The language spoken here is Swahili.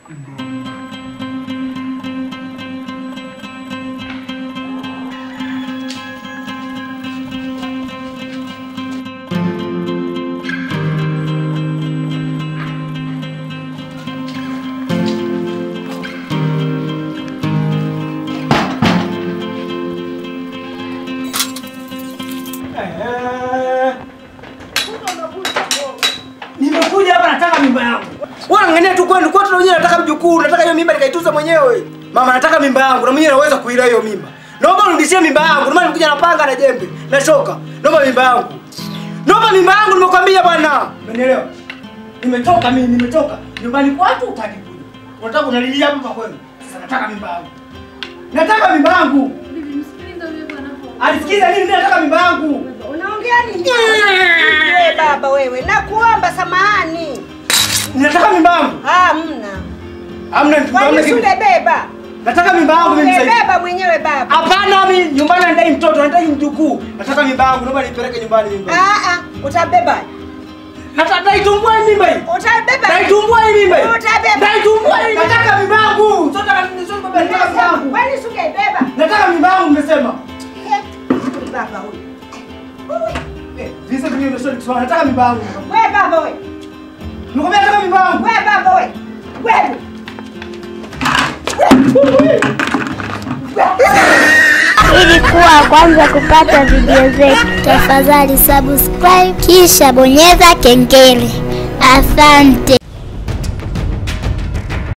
Eh. Nimekuja hapa nataka mimba yangu. Wewe angalia tu kwenu kwetu na mwenyewe nataka mjukuu, nataka hiyo mimba nikaituza mwenyewe. Mama nataka mimba yangu na mwenyewe naweza kuila hiyo mimba. Naomba unirudishie mimba yangu. Ndio maana nimekuja na panga na jembe na shoka. Naomba mimba yangu. Naomba mimba yangu nimekwambia bwana. Umenielewa? Nimetoka mimi, nimetoka. Nyumbani kwetu utaki kuja. Unataka unalilia hapa kwa kwenu. Sasa nataka mimba yangu. Nataka mimba yangu. Bibi, msikilize huyo bwana hapo. Alisikiza nini? Mimi nataka mimba yangu. Unaongea nini? Wewe baba wewe, nakuomba samahani. Nataka mimba yangu. Hamna. Hamna hamna Kwani kitu. sule beba? Nataka mimba yangu mimi sasa. hivi. Umebeba mwenyewe baba. Hapana, mimi nyumbani nadai mtoto, nadai mjukuu. Nataka mimba yangu, naomba nipeleke nyumbani mimba. Ah ah, utabeba. Nataka naitumbua hii mimba hii. Utabeba. Naitumbua hii mimba hii. Utabeba. Naitumbua hii. Nataka mimba yangu. Mtoto ananizoea baba, nataka mimba yangu. Kwani sungebeba? Nataka mimba yangu mmesema. Eh, huyu baba huyu. Eh, Lisa mimi ndio sio nataka mimba yangu. Wewe baba wewe. Nimekwambia nataka mimba yangu. Wewe baba wewe. Wewe. Ili kuwa wa kwanza kupata video zetu, tafadhali subscribe kisha bonyeza kengele. Asante.